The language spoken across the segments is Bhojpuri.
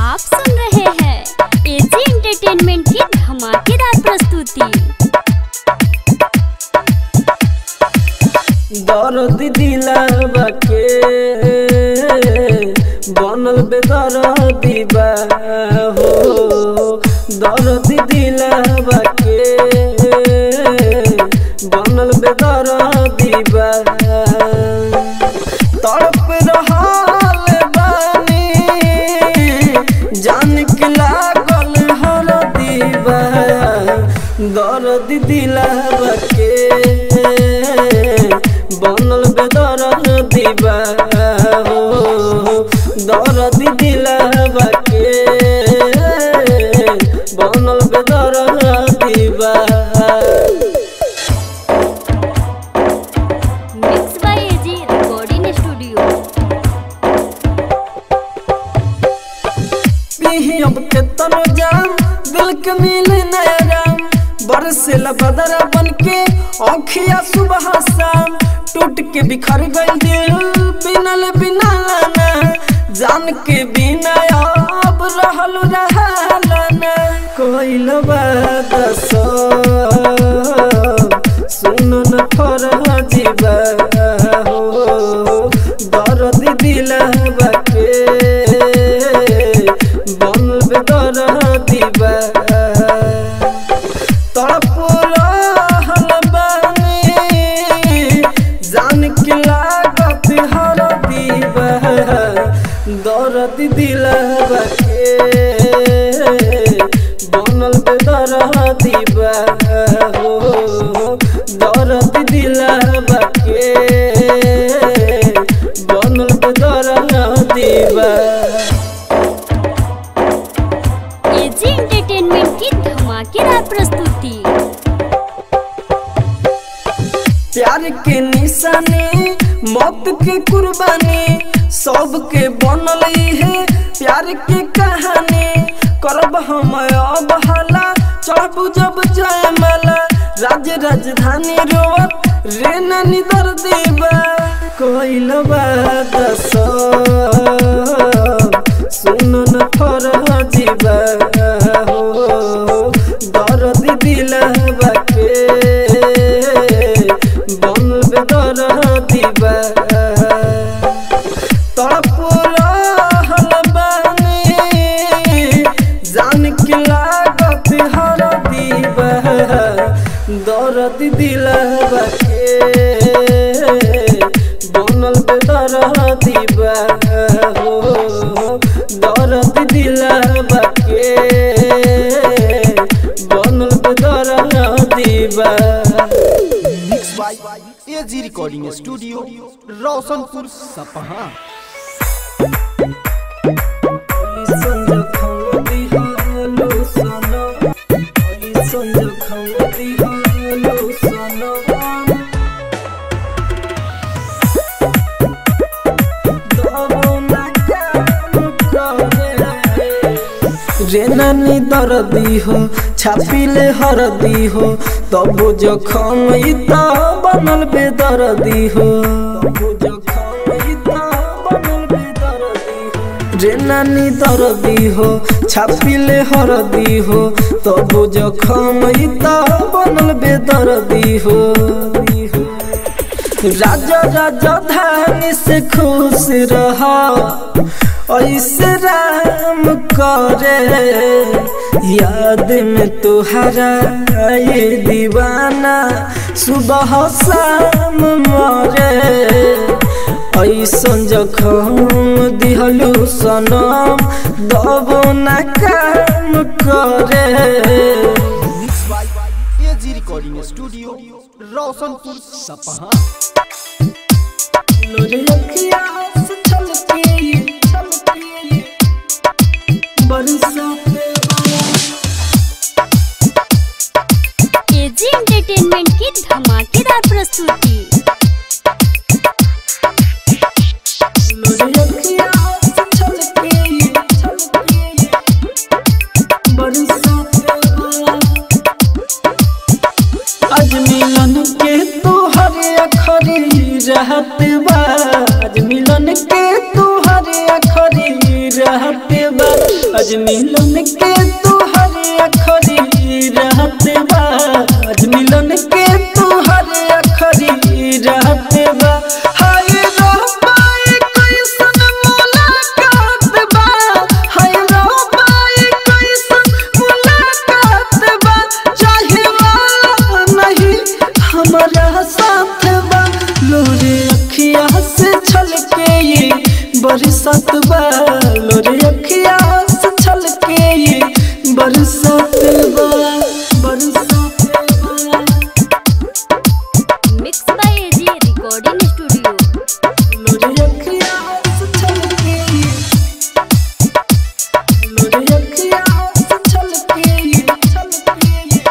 आप सुन रहे हैं एजी एंटरटेनमेंट की धमाकेदार प्रस्तुति दर्द दिलावा के बनल बेदर्दी बा हो दर्द दिलावा के बनल बेदर्दी बा तड़प रहल बानी जान के लागल हर दीवा दर्द दिलावा के बनल बेदर दीवा हो दर्द दिलावा के बनल बेदर दीवा mix by AG recording studio पीही अब के तनो जाम दिल के मिले नया राम बरसेला बदरा बन के औखिया सुबह शाम टूट के बिखर गई दिल बिनल बिना लाना जान के बिना अब रहल रहलाना कोई बात सुन न फर जीवा हो दर्द दिलवा के बनल दर्द दिवा तड़प रहल बानी जान के लागत हर दीवा दर्द दिलवा के बनल दर्द दिवा हो दर्द दिलवा के बनल दर्द दिवा एजी एंटरटेनमेंट की धमाकेदार प्रस्तुति प्यार के निशानी मौत के कुर्बानी सबके बनल है प्यार के कहानी करब हम अब हला चढ़बू जब जयमाला राज राजधानी रोवत रे नानी दर देवा कोइल बात सुन न फर जीवा हो दर्द दिलवा के बनल दर्द दिवा तड़प रहल बानी जान के लागत हर दीवा दर्द दिलवा के बनल दर्द दिवा हो दर्द दिलवा के बनल दर्द दिवा mix by AG recording studio Roshanpur Sapaha रे नानी दर्दी हो छापिले हरदी हो तब जखम ई त बनल बेदर्दी हो तब जखम ई त बनल बेदर्दी हो रे नानी दर्दी हो छापिले हरदी हो तब जखम ई त बनल बेदर्दी हो राजा राजा धानी से खुश रहा ऐसे राम करे याद में तुहरा ये दीवाना सुबह शाम मरे ऐसन जखम दिहलू सनम दब ना काम करे mix by AG recording studio Roshanpur Sapaha लोरे अखियाँ से छलके छलके बरसाते एजी एंटरटेनमेंट की धमाकेदार प्रस्तुति लोरे अखियाँ से छलके छलके बरसाते आज मिलन के तोहर अखरी रहत बा आज मिलन के तोहर अखरी रहत बा आज आज मिलन के तुहर अखरी रहत बा आज मिलन के तुहर अखरी रहत बा हाय रहबाई कैसन मुलाकात बा हाय रहबाई कैसन मुलाकात बा चाहे वाला नहीं हमारा साथ बा लोरे अखिया से छलके ये बरसात बा लोरे अखिया से छलके ये बरसात बा बरसात बा mix by AG recording studio लोरे अखिया से छलके ये लोरे अखिया से छलके ये छलके ये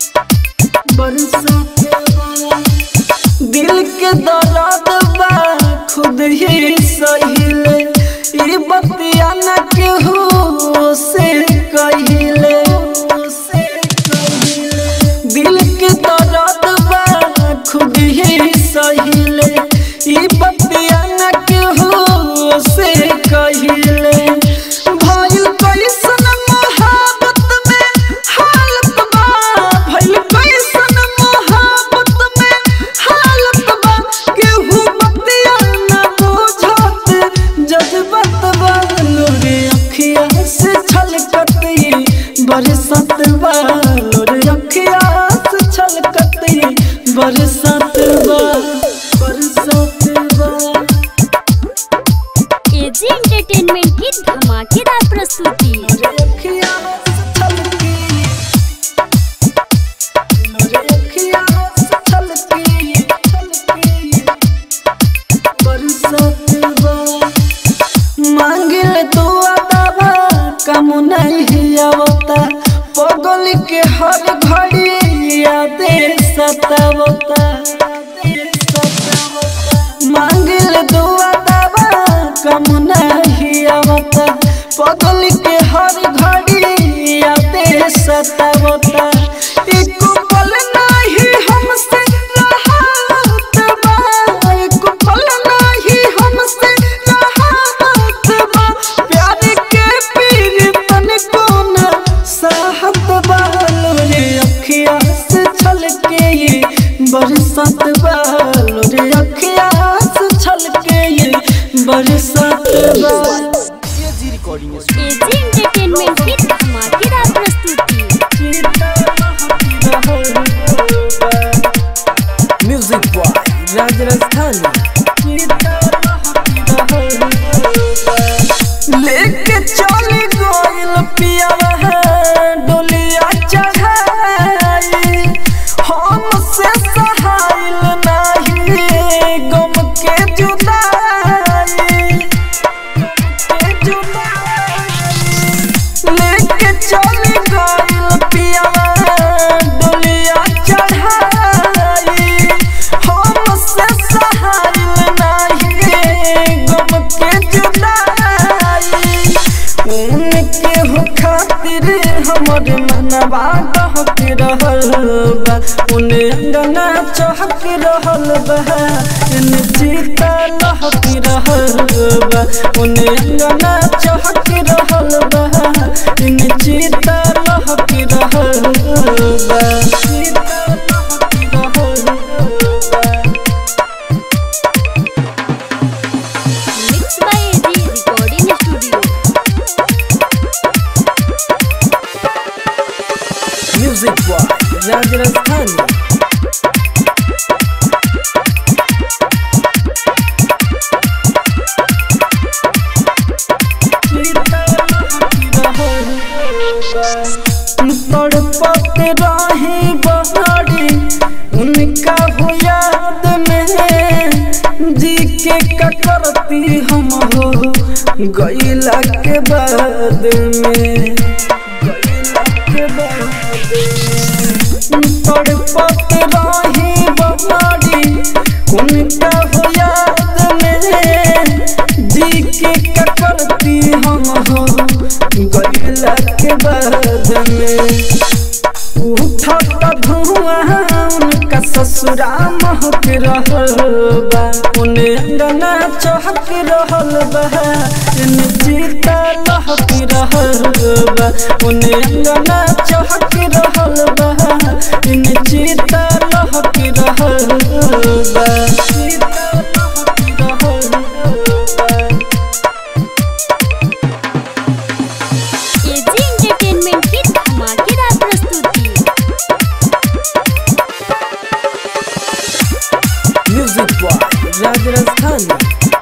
बरसात बा दिल के दर्द बा खुद ही सहिले ई बतिया न केहू से कहिले से कहिले दिल के दर्द बा खुद ही सहिले ई बतिया न केहू से कहिले भइल कैसन मोहब्बत में हालत बा भइल कैसन मोहब्बत में हालत बा केहू बतिया न बुझत जज्बत बा लोरे अखिया से छलकत ये बरसात बा लोरे अखिया से छलकत ये बरसात बा बरसात बा एजी एंटरटेनमेंट की धमाकेदार प्रस्तुति लोरे अखिया से छलके लोरे अखिया से छलके छलके बरसात बा मांगिल तो अदाबा कम नहीं आवता पगल के हर घड़ी यादे सतावता मांगिल दो अदाबा कम नहीं आवता पगल के हर घड़ी यादे सतावता एक पल नहीं हमसे रहत बा एक पल नहीं हमसे रहत बा प्यार के पीर तन को न साहत बा लोरे अखिया से छलके ये बरसात बा लोरे अखिया से छलके ये बरसात बा AG recording studio AG entertainment की धमाकेदार प्रस्तुति म्यूजिक बॉय राज राजस्थानी लेके चली गोइल पियावा डोलिया चढ़ाई हम से सहाइल नाही गम के जुदाई के जुदाई लेके चली गइल पियावा डोलिया चढ़ाई हम से सहाइल नाही गम के जुदाई उनके हो खातिर हमर मनवा दहक रहल बा उन्हें अंगना चहक रहल बा इन चिता लहक रहल बा उन्हें अंगना चहक रहल बा इन चिता लहक रहल बा चिता लहक रहल बा mix by AG recording studio music by Raj Rajasthani तड़पत रही बहारी उनका हो याद में जी के ककरती हम हो गईला के बाद में गईला के बाद तड़पत रही बहारी उनका हो याद में जी के ककरती हम हो गईला के बाद में उठत धुआं उनका ससुरा महक रहल बा उन्हें अंगना चहक रहल बा इन चिता लहक रहल उन्हें अंगना चहक रहल बा इन चिता लहक रहल बा चिता लहक रहल बा एजी एंटरटेनमेंट की धमाकेदार प्रस्तुति music by Raj Rajasthani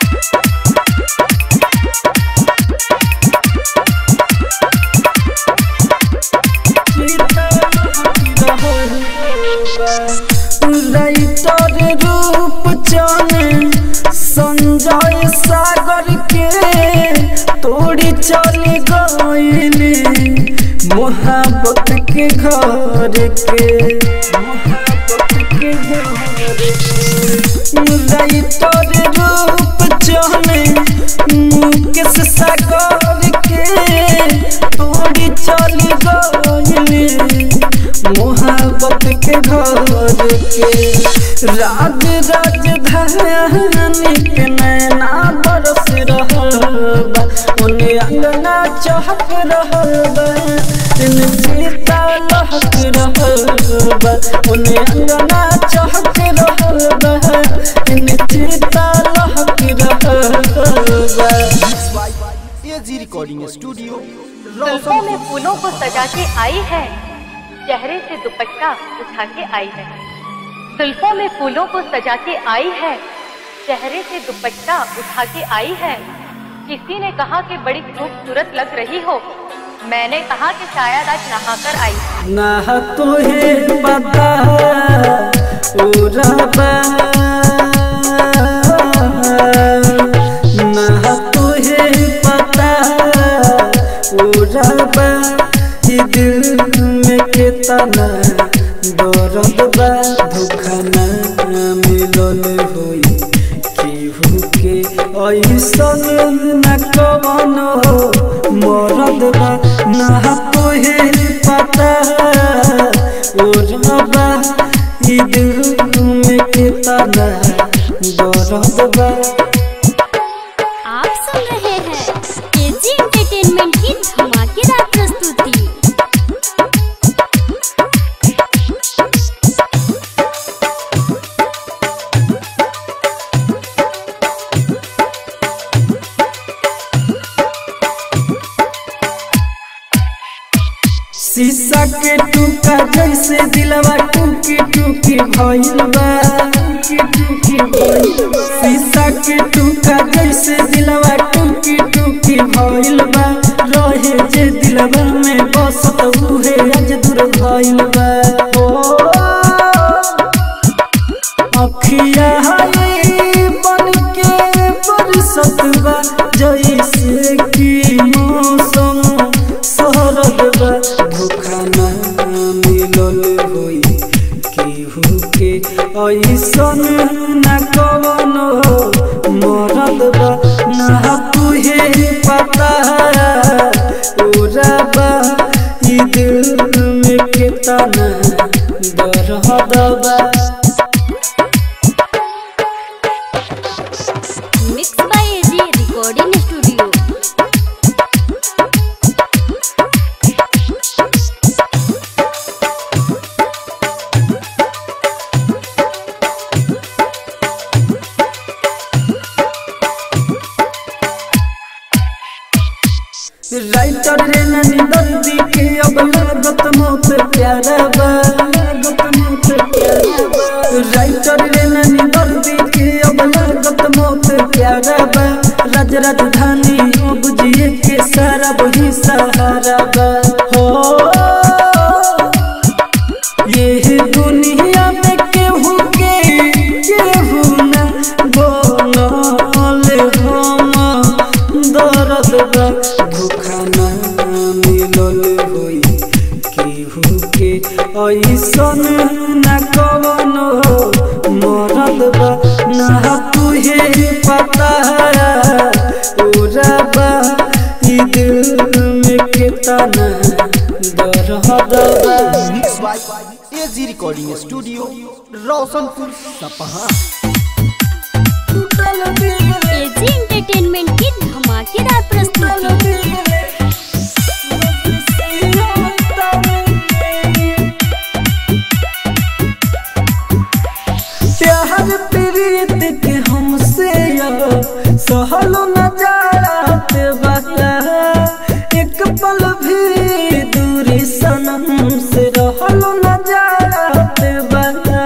writer रूप चने संजय सागर के तोड़ी चल गईली मोहब्बत के घर के मोहब्बत के घर के राइटर रूप चने मुकेश सागर के तोड़ी चल गईली मोहब्बत के घर के राज राजधानी के नैना बरस रहल बा उन्हें अंगना चहक रहल बा इन सीता लहक रहल बा उन्हें अंगना चहक रहल बा इन सीता लहक रहल बा एजी रिकॉर्डिंग स्टूडियो जुल्फों में फूलों को सजा के आई है चेहरे से दुपट्टा उठा के आई है जुल्फों में फूलों को सजा के आई है चेहरे से दुपट्टा उठा के आई है किसी ने कहा कि बड़ी खूबसूरत लग रही हो मैंने कहा कि शायद आज नहाकर आई है। ना तुहे पता ओ रबा ना तुहे पता ओ रबा ई दिल में कितना दर्द बा धोखा ना मिलल होई केहू के ऐसन न कवनो मरद बा ना तोहे पता ओ रबा ई दिल में कितना दर्द बा आप सुन रहे हैं एजी एंटरटेनमेंट की धमाकेदार प्रस्तुति शीशा के टूका जैसे दिलवा टूकी टूकी भइल बा टूकी टूकी भइल बा शीशा के टूका जैसे दिलवा टूकी टूकी भइल बा रहे जे दिलवा में बसत उहे आज दूर भइल बा ओ अखिया हाय बन के बरसत बा जैसे कि मौसम शरद बा धोखा ना मिलल होई केहू के ऐसन ना कवनो मरद बा ना तुहे पता ओ रबा ई दिल में कितना दर्द बा mix by AG recording studio writer रे ननी दर्दी के अब लागत मौत प्यारा बा लागत मौत प्यारा बा राइटर रे ननी दर्दी के अब लागत मौत प्यारा बा राज राजधानी अब जिए के सारा वही सहारा बा हो ये दुनिया में केहू के केहू ना बोलल हम दर्द बा धोखा ना मिलल होई केहू के ऐसन ना कवनो मरद बा ना तुहे पता ओ रबा ई दिल में कितना दर्द बा mix by AG recording studio Roshanpur Sapaha AG entertainment की धमाकेदार प्रस्तुति बता एक पल भी दूरी सनम से रहलो न जात बता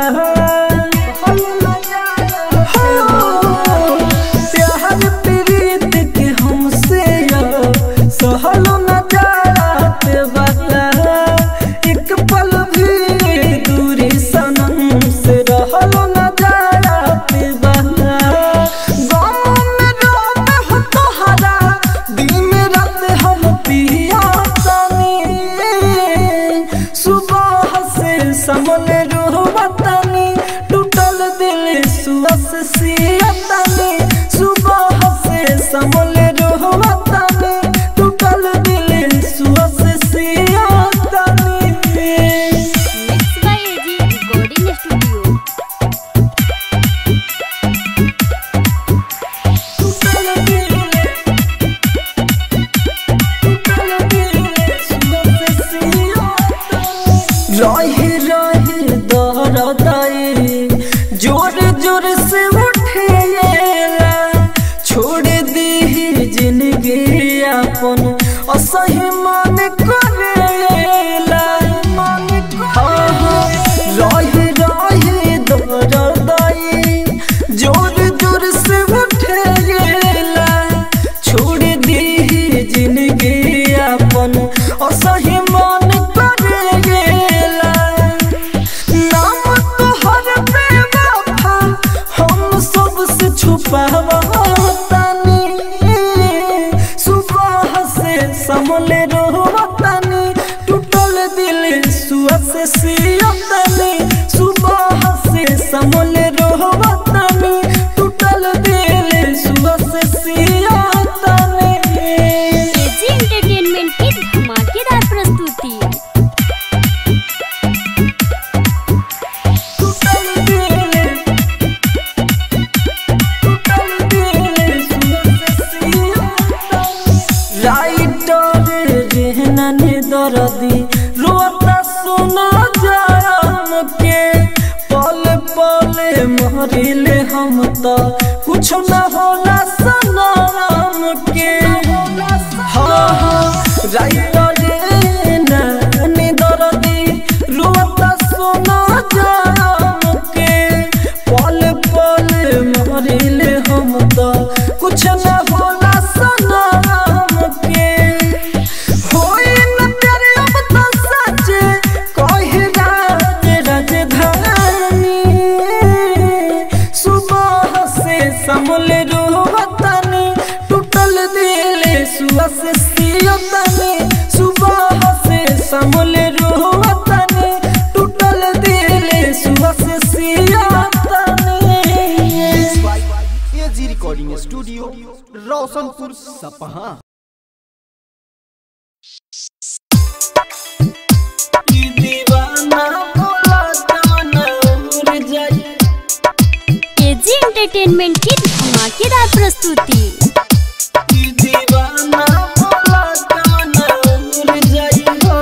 प्यार प्रीत के हमसे सहलो न जात बता एक पल भी दूरी सनम से रहलो न जात बता गम में रोते हो तोहरा दिन रात हम पिया सुबह से समल रोहतानी टूटल दिल सुअस सियतानी सुबह से समल रोहतानी टूटल दिल सुअस सियतानी mix by AG recording studio रहे रहे दरदाई जोर जोर से उठेला छोड़ दी जिंदगी अपन असही मन करेला हाँ, हाँ, रहे रहे दरदाई जोर जोर से उठेला छोड़ दी जिंदगी अपन असही मन करेला नाम तोहर बेवफा हम सबसे छुपावतानी सुबह से समले रोवतानी टूटल दिल सुआ से सियतानी सुबह से समले रोवतानी टूटल दिल सुआ से सियतानी एजी एंटरटेनमेंट की धमाकेदार प्रस्तुति राइटर रहने दर्दी रोता सुना जाम के पल पल मरिले हम तो कुछ न होला सनाम के हाँ हाँ राइटर रहने दर्दी रोता सुना जाम के पल पल मरिले हम तो कुछ न होला सनाम के होई न प्यारे अब तो सच कहे राज राजधानी सुबह से समले रोहतानी टूटल दिल सुआ से सियतानी सुबह से समले रोहतानी टूटल दिल सुआ से सियतानी AG recording studio Roshanpur Sapaha ई दीवाना भोला जाना उड़ जाई एजी एंटरटेनमेंट की धमाकेदार प्रस्तुति ई दीवाना भोला जाना उड़ जाई हो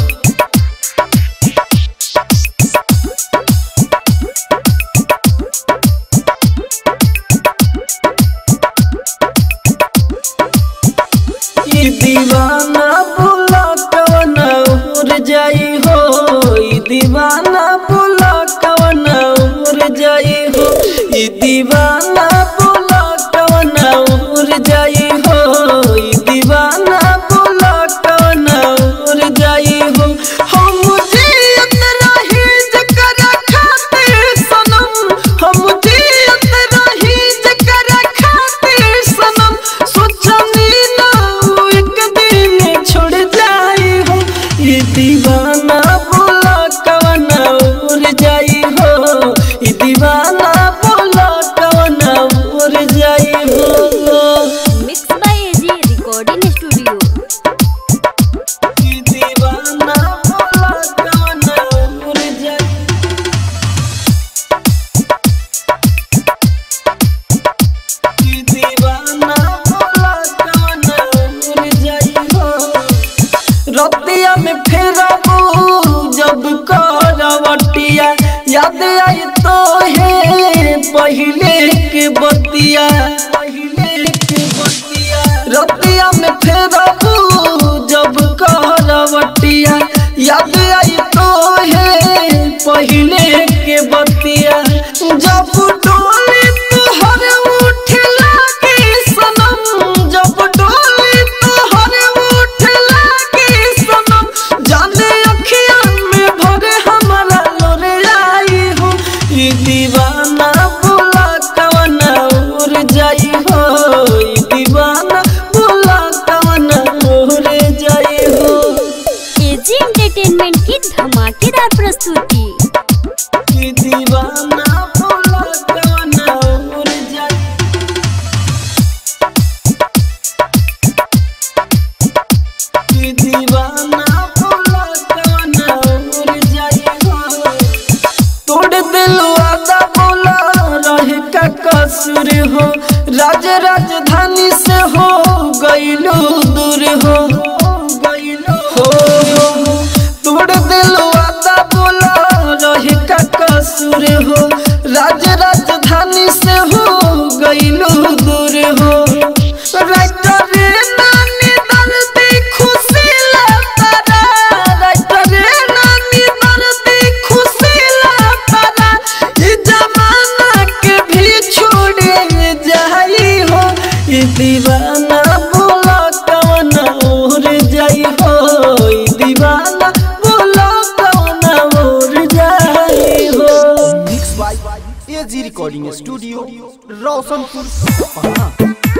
ई दीवाना भोला कवना उड़ जाई हो ई दीवाना भोला कवना उड़ जाई हो ई दीवाना भोला कवना उड़ जाई हो ई दीवाना भोला कवना उड़ जाई हो हम जियत रही जकरा खातिर सनम हम जियत रही जकरा खातिर सनम सोचनी ना वो एक दिन छोड़ जाई हो ये दीवाना बोला कवना उड़ जाई हो ये दीवाना बोला कवना उड़ जाई हो mix by AG recording studio ये दीवाना बोला कवना उड़ जाई ये दीवाना बोला कवना उड़ जाई हो रतिया में फेरबू जब करवटिया याद आई तो है पहले के बतिया पहले के बतिया रतिया रोशनपुर सपहा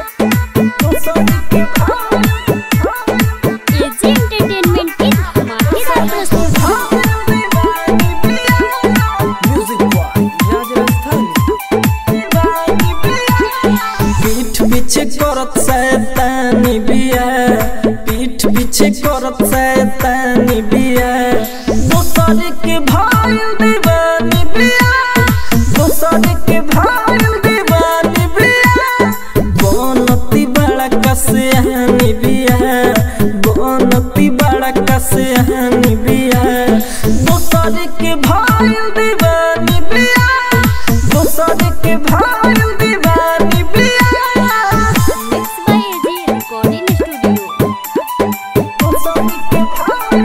एजी एंटरटेनमेंट की धमाकेदार प्रस्तुति म्यूजिक बॉय राजस्थान पीठ पीछे करत शैतानी बिया पीठ पीछे करत शैतानी बिया दोसर के भाई दीवानी बिया दोसर के भाई दीवानी बिया बनती बड़ा कसियानी बिया बनती बड़ा कसियानी बिया दोसर के भाई दीवानी बिया दोसर के भाई दीवानी बिया mix by AG recording studio दोसर के भाई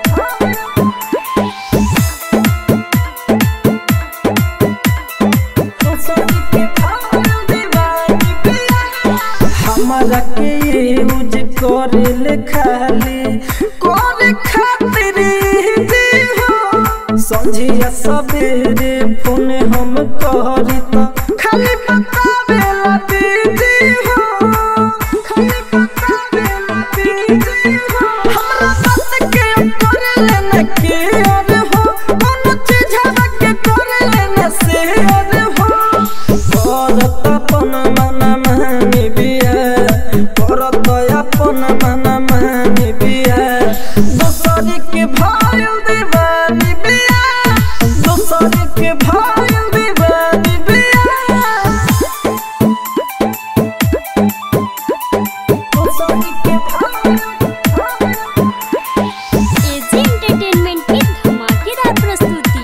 दोसर के भाई दीवानी बिया हमारा के यूज करे ले खाली करे खातिर ही हो संझिया सवेरे फोन हम करी तो खाली बतावे ला दीदी हो खाली बतावे ला दीदी हो हमरा बात के करे लेना के और हो कौन चीज के करे लेना से और हो करत अपन मन मानी बिया करत अपन मन मानी बिया दोसर के भाई दीवानी बिया दोसर के भाई दीवानी बिया दोसर के भाई एजी एंटरटेनमेंट की धमाकेदार प्रस्तुति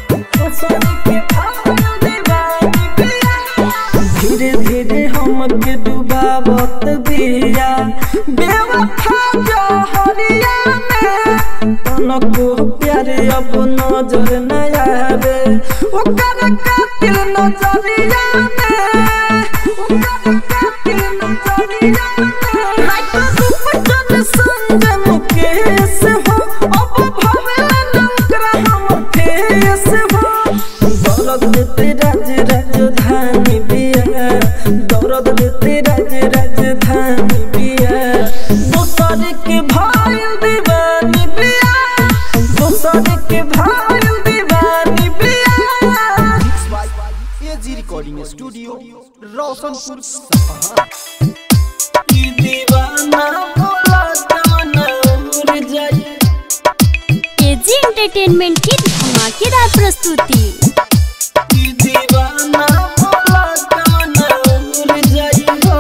धीरे धीरे हमके डुबावत बिया बेवफा जहरिया में तनको प्यारे अब नजर न आवे ओकर कातिल नजरिया में ओकर कातिल नजरिया में लाइक रूप जन संग मुकेश हो अब भवेला नौकरा हम फेस हो दौलत देते राज राजधानी बिया दौलत देते राज राजधानी बिया दोसर के भाई दीवानी बिया दोसर के भाई दीवानी बिया AG recording studio Roshanpur Sapaha ई दीवाना बोला जाना उड़ जाए एजी एंटरटेनमेंट की धमाकेदार प्रस्तुति ई दीवाना बोला जाना उड़ जाए हो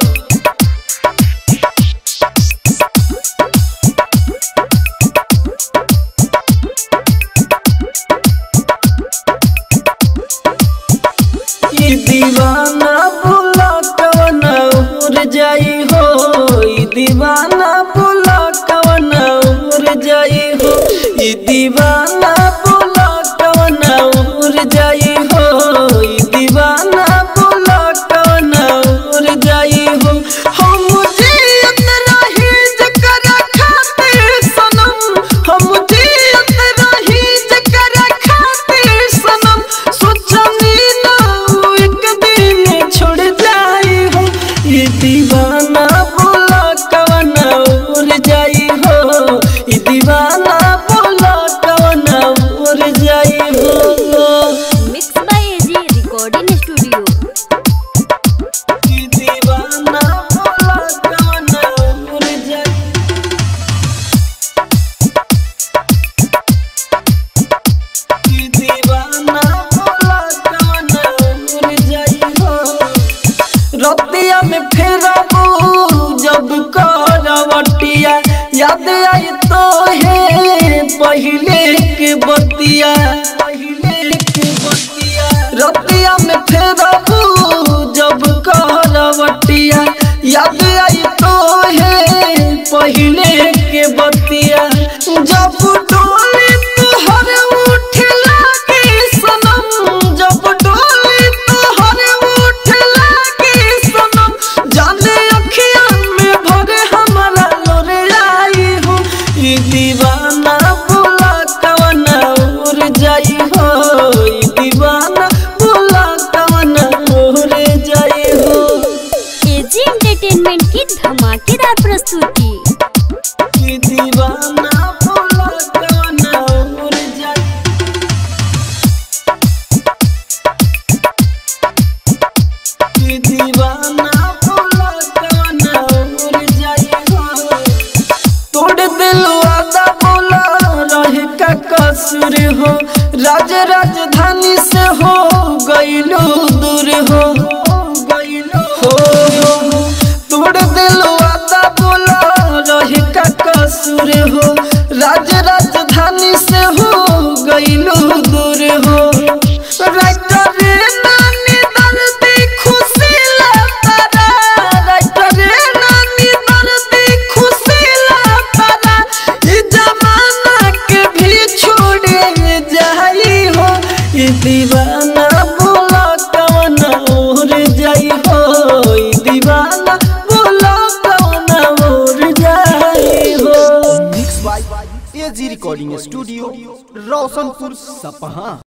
ई दीवाना बुला कवन उड़ जाई हो ई दीवाना बुला कवन उड़ जाई हो ई दीवाना बुला कवन उड़ जाई हो ई दीवाना बुला कवन उड़ जाई हो हम जियत रही जकरा खातिर सनम हम जियत रही जकरा खातिर सनम सोचनी ना उ एक दिन छोड़ जाई हो ये दीवाना बोला कवन उड़ जाई हो ये दीवाना बोला कवन उड़ जाई हो mix by AG recording studio ये दीवाना बोला कवन उड़ जाई ये दीवाना बोला कवन उड़ जाई हो रतिया में फेरबू जब करवटिया याद आई तो है पहले के बतिया पहले के बतिया रतिया में फेरबू जब करवटिया याद आई तो है पहले के बतिया जब डोली तुहर उठ लागे सनम जब डोली तुहर उठ लागे सनम जाने अखियां में भरे हमारा लोरे आई हो ई दीवाना बुला कवना उड़ जाई हो ई दीवाना बुला कवना उड़ जाई राजधानी से हो गईलू दूर हो हो हो तोड़ दिलो आता बोला रहे का कसूर हो राज राजधानी से हो गईलू दूर हो राइटर रे नानी दर्दी खुशी लातारा राइटर रे नानी दर्दी खुशी लातारा ई जमाना के भी छोड़े जाई हो ई दीवाना बोला कौन और जाई हो ई दीवाना बोला कौन और जाई हो mix by AG recording studio Roshanpur सपहा